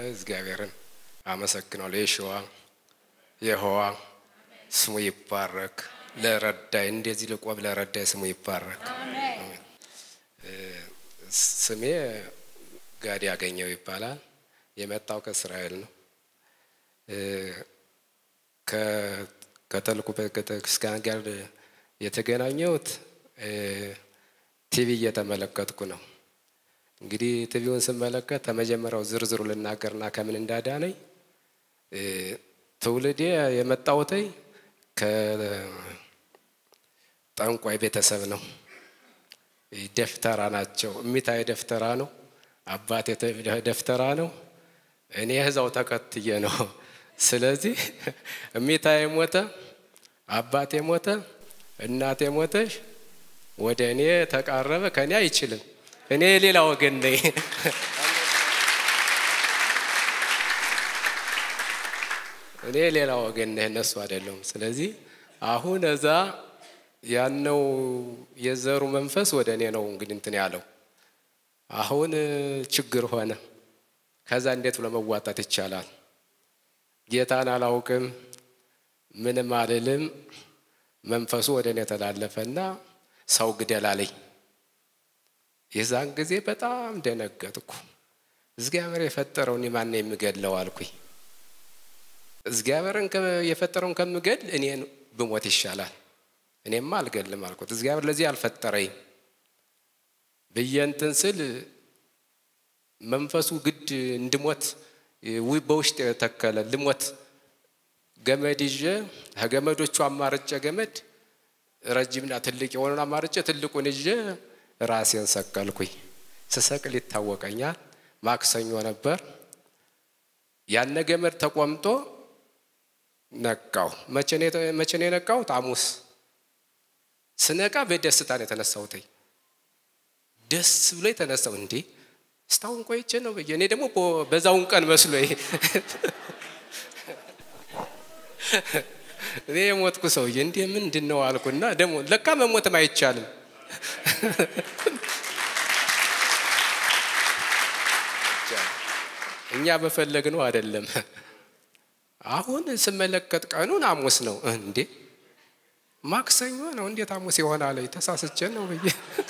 እግዚአብሔርን አመሰግናለሁ። የሸዋ የህዋ ስሙ ይባረክ። ለረዳይ እንደዚህ ልቆም ለረዳይ ስሙ ይባረክ። ስሜ ጋዲ ያገኘው ይባላል። የመጣው ከእስራኤል ነው። ከተልኩ ቤተክርስቲያን ጋር የተገናኘሁት ቲቪ እየተመለከትኩ ነው። እንግዲህ ቲቪውን ስመለከት ከመጀመሪያው ዝርዝሩ ልናገርና ከምን እንዳዳነኝ ትውልዴ የመጣሁት ከጠንቋይ ቤተሰብ ነው። ደፍተራ ናቸው። እሚታይ ደፍተራ ነው። አባቴ ደፍተራ ነው። እኔ እዛው ተከትዬ ነው። ስለዚህ እሚታይ ሞተ፣ አባቴ ሞተ፣ እናቴ ሞተሽ፣ ወደ እኔ ተቃረበ። ከእኔ አይችልም። እኔ የሌላ ወገን ነኝ። እኔ ሌላ ወገን ነህ፣ እነሱ አይደለም። ስለዚህ አሁን እዛ ያነው የዘሩ መንፈስ ወደ እኔ ነው እንግዲህ እንትን ያለው አሁን ችግር ሆነ። ከዛ እንዴት ብሎ መዋጣት ይቻላል? ጌታን አላውቅም፣ ምንም አልልም። መንፈሱ ወደ እኔ ተላለፈና ሰው ግደል አለኝ። የዛን ጊዜ በጣም ደነገጥኩ። እግዚአብሔር የፈጠረውን ማን ነው የሚገድለው አልኩኝ። እግዚአብሔርን የፈጠረውን ከምገድል እኔን ብሞት ይሻላል። እኔማ አልገድልም አልኩት። እግዚአብሔር ለዚህ አልፈጠረኝ ብዬ እንትን ስል መንፈሱ ግድ እንድሞት በውስጥ የተከለ ልሞት ገመድ ይዤ ከገመዶቹ አማርጬ ገመድ ረጅምና ትልቅ የሆነን አማርጬ ትልቁን ይዤ ራሴን ሰቀልኩኝ። ስሰቅል ይታወቀኛል። ማክሰኞ ነበር። ያነ ገመድ ተቆምጦ ነቃው። መቼ ነው የነቃሁት? ሐሙስ ስነቃ በደስታ ነው የተነሳሁት። ደስ ብሎ የተነሳው እንዴ እስታሁን ቆይቼ ነው ብዬ እኔ ደግሞ በዛውን ቀን መስሎ እኔ የሞትኩ ሰውዬ እንዴ ምንድን ነው አልኩና ደግሞ ለካ መሞትም አይቻልም። እኛ በፈለግ ነው አይደለም። አሁን ስመለከት ቀኑን ሐሙስ ነው እንዴ ማክሰኞ ነው እንዴት ሐሙስ ይሆናል? ተሳስቼ ነው ብዬ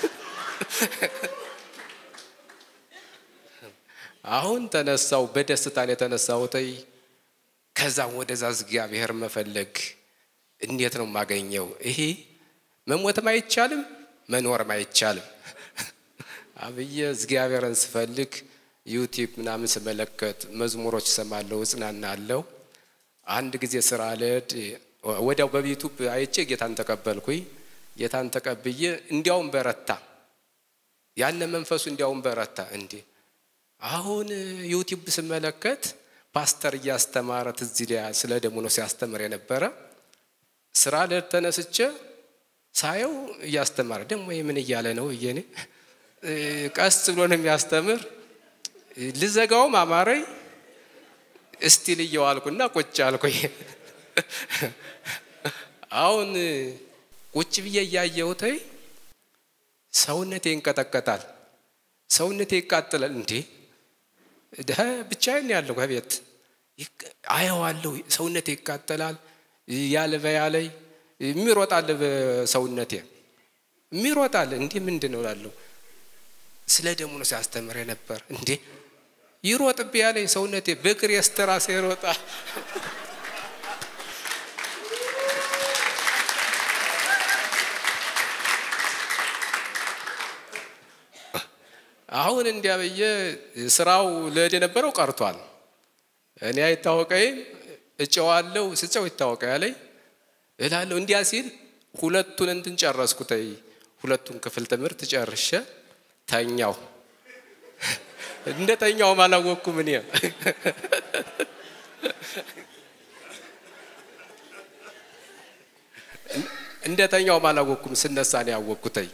አሁን ተነሳው። በደስታን የተነሳሁት ከዛ ወደዛ እግዚአብሔር መፈለግ እንዴት ነው የማገኘው? ይሄ መሞትም አይቻልም መኖርም አይቻልም። አብዬ እግዚአብሔርን ስፈልግ ዩቲዩብ ምናምን ስመለከት መዝሙሮች ሰማለሁ፣ እጽናናለሁ። አንድ ጊዜ ስራ ልሄድ ወዲያው በዩቱብ አይቼ ጌታን ተቀበልኩኝ። ጌታን ተቀብዬ እንዲያውም በረታ፣ ያነ መንፈሱ እንዲያውም በረታ። እንዴ አሁን ዩቲዩብ ስመለከት ፓስተር እያስተማረ ትዝ ይለኛል። ስለ ደሙ ነው ሲያስተምር የነበረ ስራ ልሄድ ተነስቼ ሳየው እያስተማረ ደግሞ ምን እያለ ነው እየኔ ቀስ ብሎ ነው የሚያስተምር። ልዘጋውም አማረኝ። እስቲ ልየው አልኩና ቁጭ አልኩኝ። አሁን ቁጭ ብዬ እያየሁት ሰውነቴ ይንቀጠቀጣል፣ ሰውነቴ ይቃጥላል። እንዴ ብቻዬን ያለሁ ከቤት አየዋለሁ። ሰውነቴ ይቃጠላል። ያልበ ያለይ የሚሮጣል በሰውነቴ የሚሮጣል። እንዲህ ምንድን ነው እላለሁ። ስለ ደሙ ነው ሲያስተምር ነበር። እንዴ ይሮጥብ ያለኝ ሰውነቴ በእግር የስተራሴ ይሮጣል። አሁን እንዲያ ብዬ ስራው ልሄድ የነበረው ቀርቷል። እኔ አይታወቀኝም፣ እጨዋለሁ። ስጨው ይታወቀ ያለኝ እላለሁ። እንዲያ ሲል ሁለቱን እንትን ጨረስኩ። ተይ ሁለቱን ክፍል ትምህርት ጨርሼ ተኛው። እንደ ተኛውም አላወቅኩም እኔ እንደ ተኛውም አላወቅኩም። ስነሳ ነው ያወቅኩተኝ።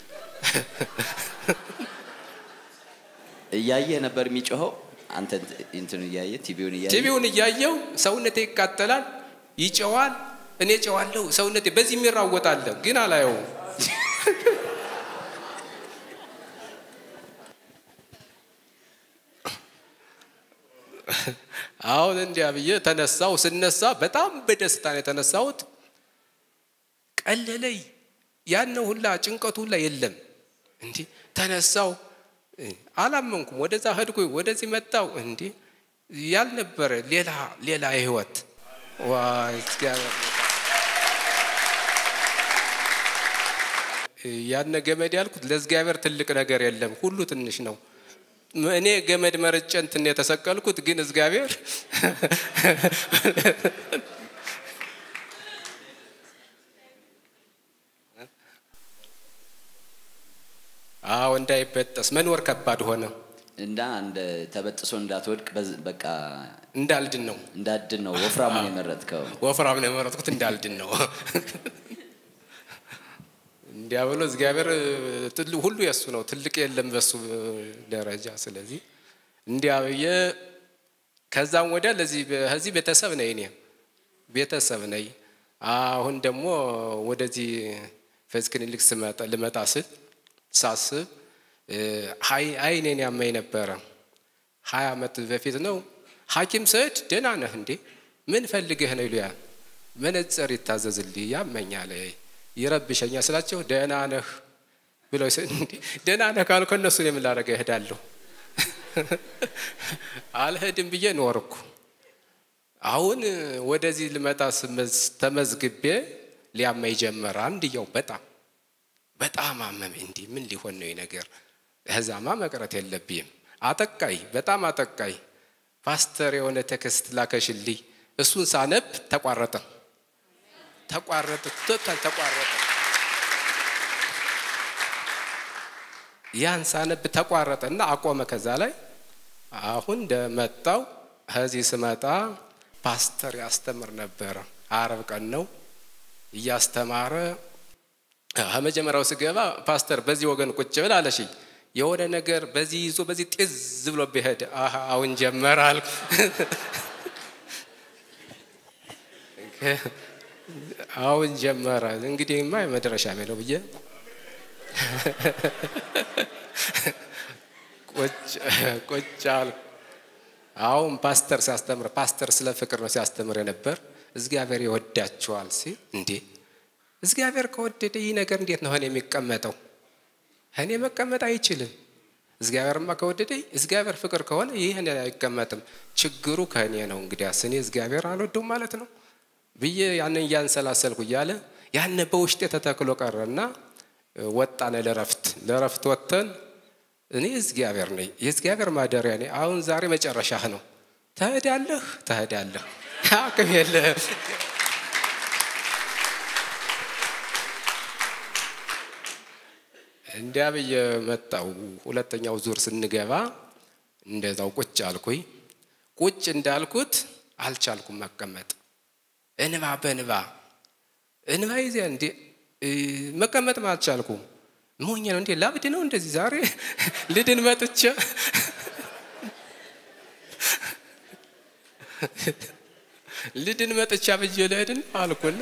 እያየ ነበር የሚጮኸው። አንተ እንትኑ እያየ ቲቪውን እያየ ቲቪውን እያየው ሰውነቴ ይቃጠላል፣ ይጨዋል። እኔ ጨዋለሁ። ሰውነቴ በዚህ የሚራወጣለ ግን አላየውም። አሁን እንዲያ ብዬ ተነሳው። ስነሳ በጣም በደስታ ነው የተነሳሁት። ቀለለይ ያን ሁላ ጭንቀቱ ሁላ የለም። እንዲህ ተነሳው፣ አላመንኩም። ወደዛ ሄድኩኝ፣ ወደዚህ መጣው። እንዲህ ያልነበረ ሌላ ሌላ ህይወት ዋይ እግዚአብሔር ያነ ገመድ ያልኩት ለእግዚአብሔር ትልቅ ነገር የለም፣ ሁሉ ትንሽ ነው። እኔ ገመድ መርጬ እንትን የተሰቀልኩት ግን እግዚአብሔር አዎ እንዳይበጠስ መኖር ከባድ ሆነ። እና እንደ ተበጥሶ እንዳትወድቅ በዝ- በቃ እንዳልድን ነው እንዳድን ነው ወፍራሙን የመረጥከው። ወፍራም ነው የመረጥኩት፣ እንዳልድን ነው እንዲያ ብሎ እግዚአብሔር ትል- ሁሉ የእሱ ነው፣ ትልቅ የለም በሱ ደረጃ። ስለዚህ እንዲያ ብዬ ከዛም ወዲያ ለዚህ ከዚህ ቤተሰብ ነኝ እኔ ቤተሰብ ነኝ። አሁን ደግሞ ወደዚህ ፌዝ ክሊኒክ ስመጣ ልመጣ ስል ሳስብ ሀይ- አይኔን ያመኝ ነበረ። ሀያ ዓመት በፊት ነው ሐኪም ስሄድ ደህና ነህ እንዴ ምን ፈልገህ ነው ይሉያል። መነጽር ይታዘዝልኝ ያመኛል ይረብሸኛል ስላቸው ደህና ነህ ብለው ስ- እንዴ ደህና ነህ ካልኩ እነሱን የምን ላደርግ እሄዳለሁ? አልሄድም ብዬ ኖርኩ። አሁን ወደዚህ ልመጣ ስመዝ- ተመዝግቤ ሊያመኝ ጀመረ። አንድየው በጣም በጣም አመመኝ። እንዲህ ምን ሊሆን ነው ይህ ነገር? እዛማ መቅረት የለብኝም። አጠቃይ፣ በጣም አጠቃይ። ፓስተር የሆነ ቴክስት ላከሽልኝ። እሱን ሳነብ ተቋረጠ፣ ተቋረጠ፣ ቶታል ተቋረጠ። ያን ሳነብ ተቋረጠ እና አቆመ። ከዛ ላይ አሁን እንደመጣው ከዚህ ስመጣ ፓስተር ያስተምር ነበረ። አረብ ቀን ነው እያስተማረ ከመጀመሪያው ስገባ ፓስተር በዚህ ወገን ቁጭ ብል አለሽኝ። የሆነ ነገር በዚህ ይዞ በዚህ ጤዝ ብሎ ቢሄድ አሀ አሁን ጀመረ አልኩ። አሁን ጀመረ እንግዲህማ የመድረሻ ነው ብዬ ቁጭ አልኩ። አሁን ፓስተር ሲያስተምር ፓስተር ስለ ፍቅር ነው ሲያስተምር የነበር። እግዚአብሔር ይወዳችኋል ሲል እንዴ እግዚአብሔር ከወደደ ይህ ነገር እንዴት ነው እኔ የሚቀመጠው? እኔ መቀመጥ አይችልም። እግዚአብሔርማ ከወደደ እግዚአብሔር ፍቅር ከሆነ ይህ እኔ አይቀመጥም። ችግሩ ከእኔ ነው። እንግዲያስ እኔ እግዚአብሔር አልወደውም ማለት ነው ብዬ ያንን እያንሰላሰልኩ እያለ ያን በውስጤ ተተክሎ ቀረና ወጣነ ለረፍት ለረፍት ወጥተን እኔ እግዚአብሔር ነኝ የእግዚአብሔር ማደሪያ ነኝ። አሁን ዛሬ መጨረሻህ ነው። ትሄዳለህ ትሄዳለህ፣ አቅም የለህም። እንዲያ ብዬ መጣው። ሁለተኛው ዙር ስንገባ እንደዛው ቁጭ አልኩኝ። ቁጭ እንዳልኩት አልቻልኩም መቀመጥ። እንባ በንባ እንባ ይዜ እንዴ መቀመጥም አልቻልኩም። ሞኝ ነው እንዴ ላብድ ነው እንደዚህ ዛሬ ልድን መጥቼ ልድን መጥቻ ብዬ ልሄድን አልኩና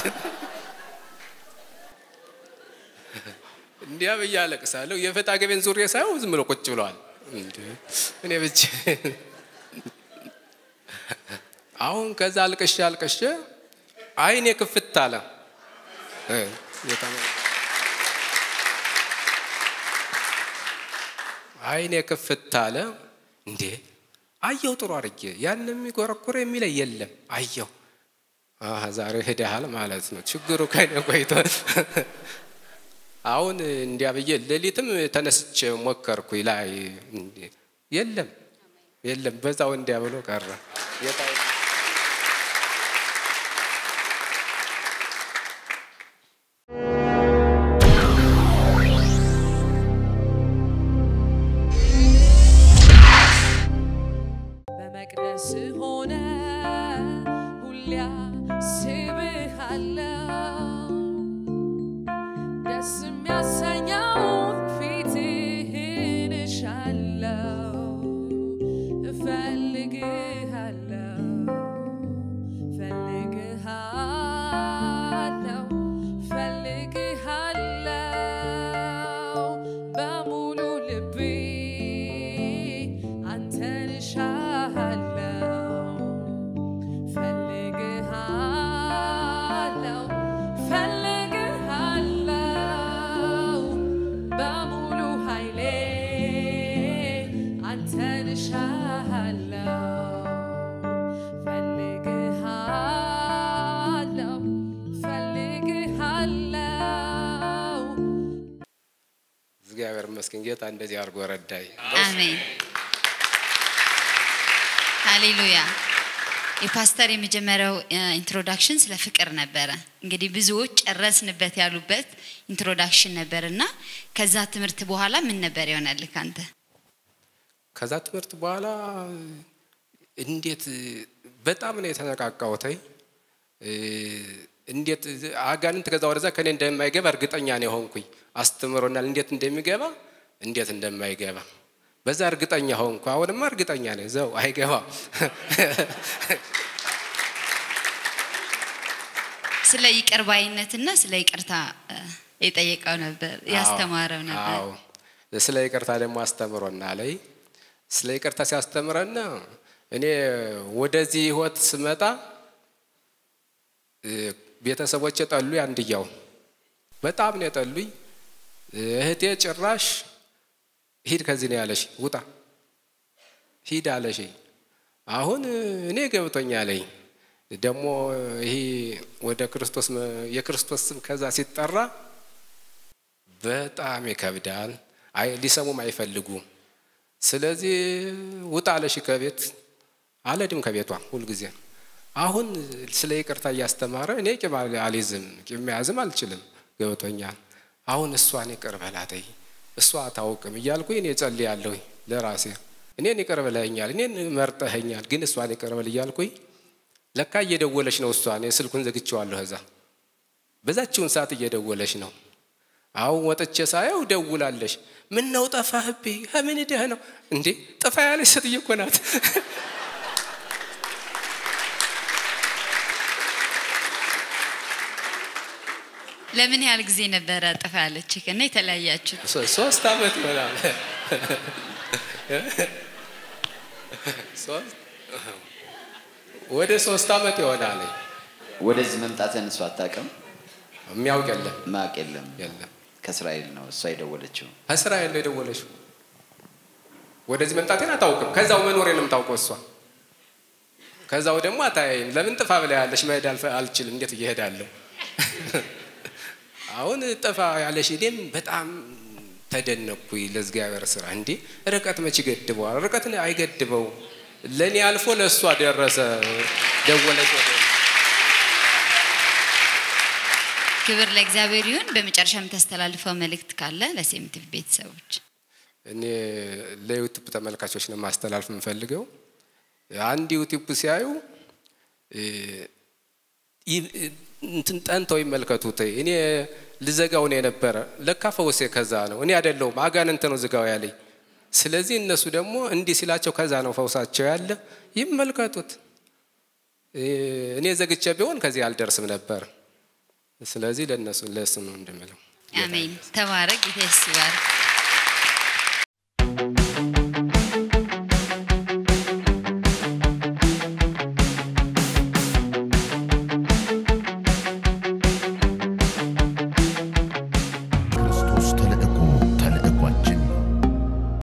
እንዲያ ብዬ አለቅሳለሁ። የፈታ ገቤን ዙሪያ ሳይሆን ዝም ብሎ ቁጭ ብለዋል። እኔ ብቻ አሁን ከዛ አልቅሼ አልቅሼ አይኔ ክፍት አለ። አይኔ ክፍት አለ። እንዴ አየው ጥሩ አድርጌ ያን የሚጎረኩር የሚለይ የለም። አየው ዛሬ ሄደሃል ማለት ነው። ችግሩ ከኔ ቆይቶ አሁን እንዲያ ብዬ ሌሊትም ተነስቼ ሞከርኩ ላይ የለም የለም፣ በዛው እንዲያ ብሎ ቀረ። በመቅደስ ሆነ ሁሊያ ስብሃለው ደስ የሚያሰኘውን ፊትህን እሻለው እፈልግሃለው ፈልግሃለው ፈልግሃለው በሙሉ ልቤ አንተን እሻለው ይመስገን ጌታ እንደዚህ አድርጎ ረዳኝ። አሜን ሃሌሉያ። የፓስተር የመጀመሪያው ኢንትሮዳክሽን ስለ ፍቅር ነበረ። እንግዲህ ብዙዎች ጨረስንበት ያሉበት ኢንትሮዳክሽን ነበር እና ከዛ ትምህርት በኋላ ምን ነበር ይሆናል ካንተ? ከዛ ትምህርት በኋላ እንዴት በጣም ነው የተነቃቃሁት። እንዴት አጋንንት ከዛ ወደዛ ከኔ እንደማይገባ እርግጠኛ ነው የሆንኩኝ። አስተምሮናል እንዴት እንደሚገባ እንዴት እንደማይገባ በዛ እርግጠኛ ሆንኩ። አሁንማ እርግጠኛ ነኝ ዘው አይገባም። ስለ ይቅር ባይነትና ስለ ይቅርታ እ፣ የጠየቀው ነበር ያስተማረው ነበር። አዎ ስለ ይቅርታ ደግሞ አስተምሮና ላይ ስለ ይቅርታ ሲያስተምረና እኔ ወደዚህ ህይወት ስመጣ እ፣ ቤተሰቦቼ ጠሉኝ። አንድያው በጣም ነው የጠሉኝ። እህቴ ጭራሽ ሂድ ከዚህ ነው ያለሽ፣ ውጣ ሂድ አለሽ። አሁን እኔ ገብቶኛለኝ ደግሞ ይሄ ወደ ክርስቶስ መ- የክርስቶስ ስም ከዛ ሲጠራ በጣም ይከብዳል። አይ ሊሰሙም አይፈልጉም። ስለዚህ ውጣ አለሽ ከቤት አልሄድም ከቤቷ ሁልጊዜ። አሁን ስለ ይቅርታ እያስተማረ እኔ ቂም አል- አልይዝም ቂም መያዝም አልችልም። ገብቶኛል። አሁን እሷን ይቅር በላተኝ እሷ አታውቅም እያልኩኝ እኔ ጸልያለሁ ለራሴ። እኔን ይቅር ብለኸኛል፣ እኔን መርጠኸኛል፣ ግን እሷን ይቅር በል እያልኩኝ ለካ እየደወለች ነው እሷ። እኔ ስልኩን ዘግቼዋለሁ። እዛ በዛችውን ሰዓት እየደወለች ነው። አሁን ወጥቼ ሳየው ደውላለሽ። ምን ነው ጠፋህብኝ? ከምን ሄደህ ነው እንዴ? ጥፋ ያለች ሴትዮ እኮ ናት። ለምን ያህል ጊዜ ነበረ ጥፋ ያለች እና የተለያያችሁት? ሶ- ሶስት አመት ይሆናል። ሶስት ወደ ሶስት አመት ይሆናል። ወደዚህ መምጣትን እሷ አታውቅም፣ የሚያውቅ የለም ማቅ የለም። የለም። ከእስራኤል ነው እሷ የደወለችው። ከእስራኤል ነው የደወለችው። ወደዚህ መምጣቴን አታውቅም። ከዛው መኖሬንም ታውቀው እሷ ከዛው ደግሞ አታያይም። ለምን ጥፋ ብላ ያለሽ መሄድ አልፈ- አልችልም። እንዴት እየሄዳለሁ? አሁን ጥፋ ያለሽ እኔም በጣም ተደነቅኩኝ ለእግዚአብሔር ስራ። እንዴ ርቀት መች ይገድበዋል? ርቀት አይገድበው። ለእኔ አልፎ ለእሷ ደረሰ። ደወለች ወደ እኔ። ክብር ለእግዚአብሔር ይሁን። በመጨረሻ የምታስተላልፈው መልእክት ካለ ለሴምቲቭ ቤተሰቦች እኔ ለዩቱብ ተመልካቾች ነው ማስተላለፍ የምፈልገው። አንድ ዩቱብ ሲያዩ እ፣ ይ- እንትን ጠንተው ይመልከቱት። እኔ ልዘጋው ነው የነበረ ለካ ፈውሴ ከዛ ነው። እኔ አይደለሁም አጋንንት ነው ዝጋው ያለኝ። ስለዚህ እነሱ ደግሞ እንዲህ ሲላቸው ከዛ ነው ፈውሳቸው ያለ። ይመልከቱት። እ፣ እኔ ዘግቼ ቢሆን ከዚህ አልደርስም ነበር። ስለዚህ ለእነሱ ለእሱ ነው እንደምለው። አሜን። ተባረክ። ጌታ ይስባርክ።